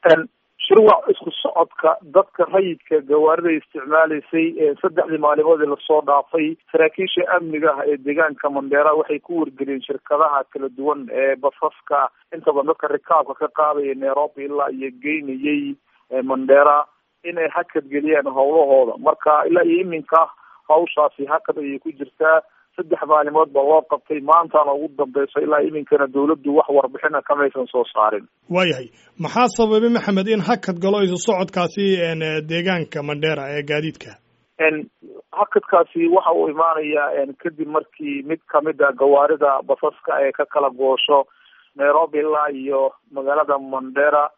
shirwac isku socodka dadka rayidka gawaarida isticmaalaysay saddexdii maalimood ee lasoo dhaafay saraakiisha amniga ah ee deegaanka mandheera waxay ku wargeliyeen shirkadaha kala duwan ee basaska inta badan dadka rikaabka ka qaadaya nairobi ilaa iyo geynayay mandheera inay hakad geliyaan howlahooda marka ilaa iyo iminka hawshaasi hakad ayay ku jirtaa saddex maalimood baa loo qabtay maantana ugu dambeyso ilaa iminkana dawladdu wax warbixina kamaysan soo saarin waayahay maxaa sababay maxamed in hakad galo isu socodkaasi deegaanka mandheera ee gaadiidka hakadkaasi waxa uu imaanayaa kadib markii mid kamid a gawaarida basaska ee ka kala goosho nairobi ilaa iyo magaalada mandheera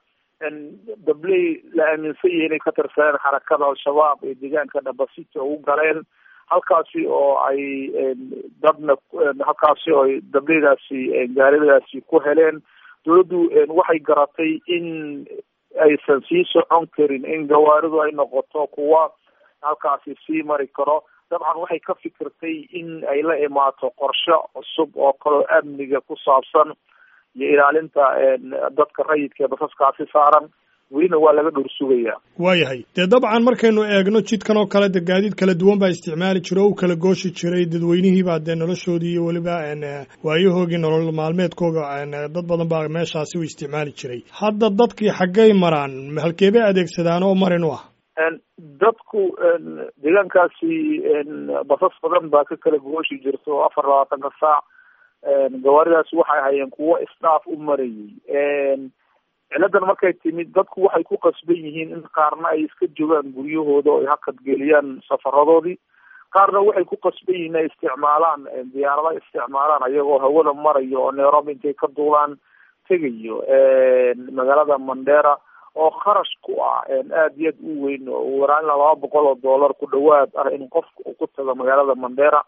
dabley la aaminsan yahay inay ka tirsadeen xarakada al-shabaab ee deegaanka dhabasita ugu galeen halkaasi oo ay dadna halkaasi oo ay dableydaasi gaaridaasi ku heleen dawladdu waxay garatay in aysan sii socon karin in gawaaridu ay noqoto kuwa halkaasi sii mari karo dabcan waxay ka fikirtay in ay la imaato qorshe cusub oo kaloo amniga ku saabsan iyo ilaalinta dadka rayidka ee basaskaasi saaran welina waa laga dhowr sugayaa waayahay dee dabcan markaynu eegno jidkan oo kale de gaadiid kala duwan baa isticmaali jira o u kala gooshi jiray dadweynihiibaa dee noloshoodii iyo weliba waayahoogii nolol maalmeedkooga dad badan baa meeshaasi u isticmaali jiray hadda dadkii xaggay maraan halkee bay adeegsadaan oo marin u ah dadku deegaankaasi basas badan baa ka kala gooshi jirta oo afar labaatanka saac gawaaridaasi waxay hayeen kuwo isdhaaf u marayay ciladan markay timid dadku waxay ku qasban yihiin in qaarna ay iska joogaan guryahooda oo ay hakad geliyaan safaradoodii qaarna waxay ku qasban yihiin ay isticmaalaan diyaarada isticmaalaan ayagoo hawada marayo oo nairobi intay ka duulaan tegayo magaalada mandheera oo kharash ku ah aada iyo aad u weyn oo waraan ilaa laba boqol oo dollar ku dhawaad ah in qofka uu ku tago magaalada mandheera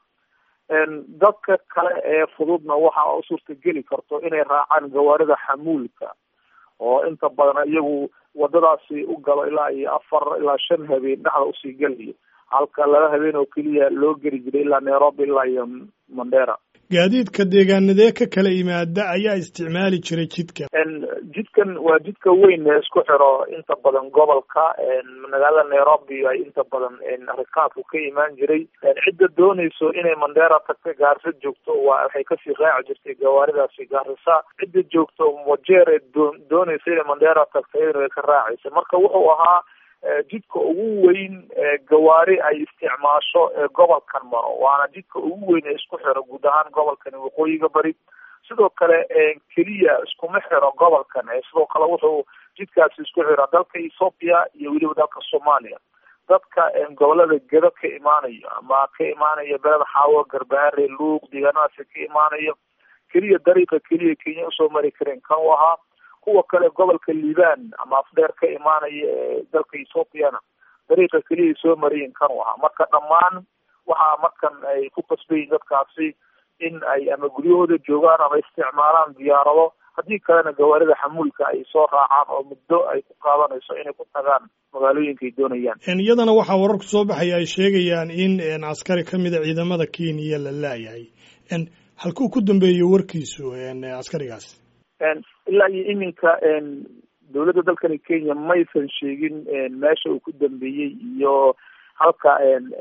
dadka kale ee fududna waxa u suurtageli karto inay raacaan gawaarida xamuulka oo inta badan iyagu wadadaasi u galo ilaa iyo afar ilaa shan habeen dhexda usii gelayo halka laba habeen oo keliya loo geli jiray ilaa nairobi ilaa iyo mandheera gaadiidka deegaanadee ka kala yimaada ayaa isticmaali jiray jidkan jidkan waa jidka weyn ee isku xiro inta badan gobolka magaalada nairobi ay inta badan rikaabku ka imaan jiray cidda doonayso inay mandheera tagta gaarisa joogto waa waxay kasii raaci jirtay gawaaridaasi gaarisa cidda joogto wajeer ee doo doonaysa inay mandheera tagta iyadana way ka raacaysa marka wuxuu ahaa jidka ugu weyn gawaari ay isticmaasho ee gobolkan maro waana jidka ugu weyn ee isku xiro guud ahaan gobolkan waqooyiga bari sidoo kale keliya iskuma xiro gobolkan sidoo kale wuxuu jidkaasi isku xira dalka ethoopia iyo weliba dalka soomaaliya dadka gobolada gedo ka imaanayo ama ka imaanaya beled xaawo garbaare luuq deegaanadaasi ka imaanayo keliya dariiqa keliya kenya usoo mari kareen kan u ahaa kuwa kale gobolka liban ama afdheer ka imaanaya ee dalka ethoopiana dariiqa keliya soo marayin kan u ahaa marka dhammaan waxaa markan ay ku qasbayiin dadkaasi in ay ama guryahooda joogaan ama isticmaalaan diyaarado haddii kalena gawaarida xamuulka ay soo raacaan oo muddo ay ku qaadanayso inay ku tagaan magaalooyinka ay doonayaan iyadana waxaa wararku soo baxaya ay sheegayaan in askari ka mida ciidamada kenya la laayahay halkuu ku dambeeyo warkiisu askarigaas ilaa iyo iminka dawladda dalkani kenya maysan sheegin meesha uu ku dambeeyey iyo halka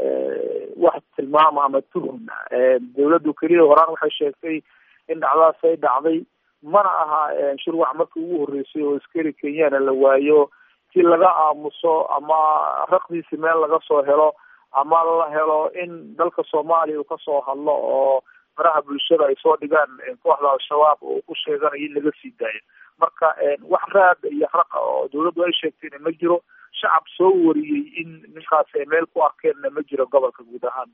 wax tilmaama ama tuhum dawladdu keliya horaan waxay sheegtay in dhacdaas ay dhacday mana aha shirwac markii ugu horreysay oo askari kenyana la waayo si laga aamuso ama raqdiisi meel laga soo helo ama la helo in dalka soomaaliya uu kasoo hadlo oo faraha bulshada ay soo dhigaan kooxda al-shabaab oo ku sheeganayo in laga sii daayo marka wax raad iyo raqa oo dawladdu ay sheegtayna ma jiro shacab soo wariyey in ninkaas ay meel ku arkeenna ma jiro gobolka guud ahaan